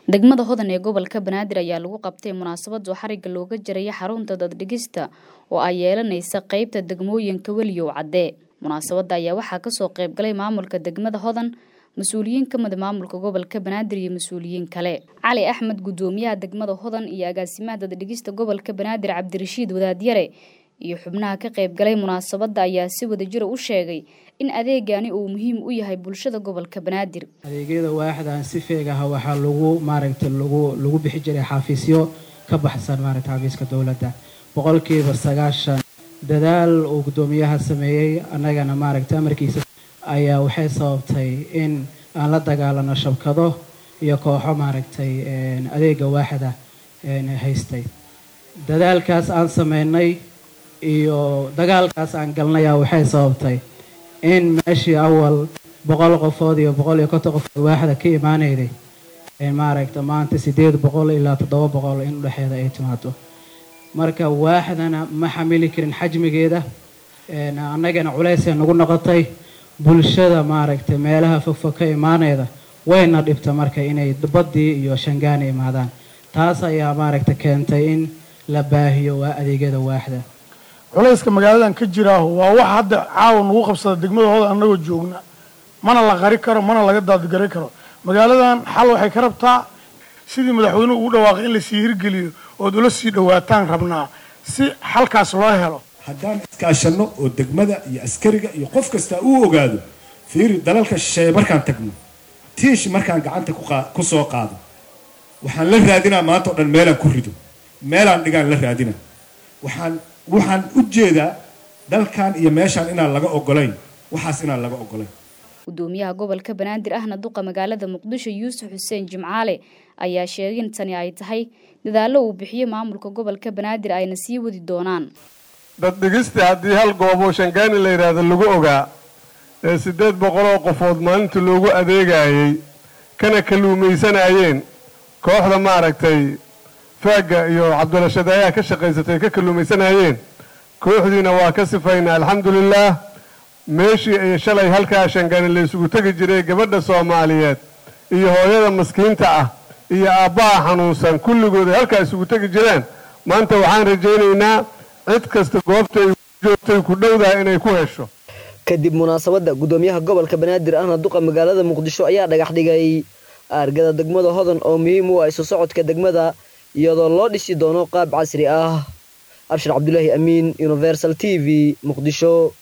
degmada hodan ee gobolka banaadir ayaa lagu qabtay munaasabad oo xariga looga jaraya xarunta daddhigista oo ay yeelanaysa qeybta degmooyinka weliyow cadde munaasabadda ayaa waxaa kasoo qeybgalay maamulka degmada hodan mas-uuliyiin ka mida maamulka gobolka banaadir iyo mas-uuliyiin kale cali axmed guddoomiyaha degmada hodan iyo agaasimaha daddhigista gobolka banaadir cabdirashiid wadaadyare iyo xubnaha ka qaybgalay munaasabadda ayaa si wadajira u sheegay in adeegani uu muhiim u yahay bulshada gobolka banaadir adeegyada waaxdan si feegaha waxaa lagu maaragta lagu lagu bixi jiray xafiisyo ka baxsan maaragta xafiiska dowladda boqolkiiba sagaashan dadaal uu guddoomiyaha sameeyey annagana maaragta amarkiisa ayaa waxay sababtay in aan la dagaalano shabkado iyo kooxo maaragtay adeega waaxda haystay dadaalkaas aan sameynay iyo dagaalkaas aan galnaya waxay sababtay in meeshii awal boqol qofood iyo boqol iyo konton qofood waaxda ka imaanayday maaragta maanta siddeed boqol ilaa toddoba boqol in udhexeeda ay timaado marka waaxdana ma xamili karin xajmigeeda annagana culeysay nagu noqotay bulshada maaragtay meelaha fogfog ka imaanayda wayna dhibta marka inay baddii iyo shangaana imaadaan taas ayaa maaragta keentay in la baahiyo waa adeegyada waaxda culayska magaaladan ka jiraaho waa wax hadda caawa nagu qabsada degmadahooda annagoo joogna mana la qari karo mana laga daadgari karo magaaladan xal waxay ka rabtaa sidii madaxweynuhu ugu dhawaaqay in lasii hirgeliyo ood ula sii dhawaataan rabnaa si xalkaas loo helo haddaan iskaashanno oo degmada iyo askariga iyo qof kasta uu ogaado fiiri dalalka shisheeye markaan tagno tiish markaan gacanta ku soo qaado waxaan la raadinaa maanta o dhan meelaan ku rido meelaan dhigaan la raadina waxaan waxaan u jeedaa dalkan iyo meeshaan inaan laga ogolayn waxaas inaan laga ogolayn guddoomiyaha gobolka banaadir ahna duqa magaalada muqdisho yuusuf xuseen jimcaale ayaa sheegay in tani ay tahay dadaallo uu bixiyo maamulka gobolka banaadir ayna sii wadi doonaan daddhigista haddii hal gooboo shangaani la yidhaahdo lagu ogaa ee siddeed boqoloo qofood maalinta loogu adeegayey kana kalluumaysanayeen kooxda maaragtay faagga iyo cabdirashaad ayaa ka shaqaysatay ka kalluumaysanayeen kooxdiina waa ka sifaynaa alxamdulilaah meeshii ay shalay halkaa shangaani la isugu tegi jiray gabadha soomaaliyeed iyo hooyada maskiinta ah iyo aabbaha xanuunsan kulligood ay halkaa isugu tegi jireen maanta waxaan rajaynaynaa cid kasta goobta ay joogtay ku dhowdaha inay ku hesho kadib munaasabadda guddoomiyaha gobolka banaadir ahna duqa magaalada muqdisho ayaa dhagax dhigay aargada degmada hodan oo muhiim u ah isu socodka degmada iyadoo loo dhisi doono qaab casri ah abshir cabdulaahi amiin universal t v muqdisho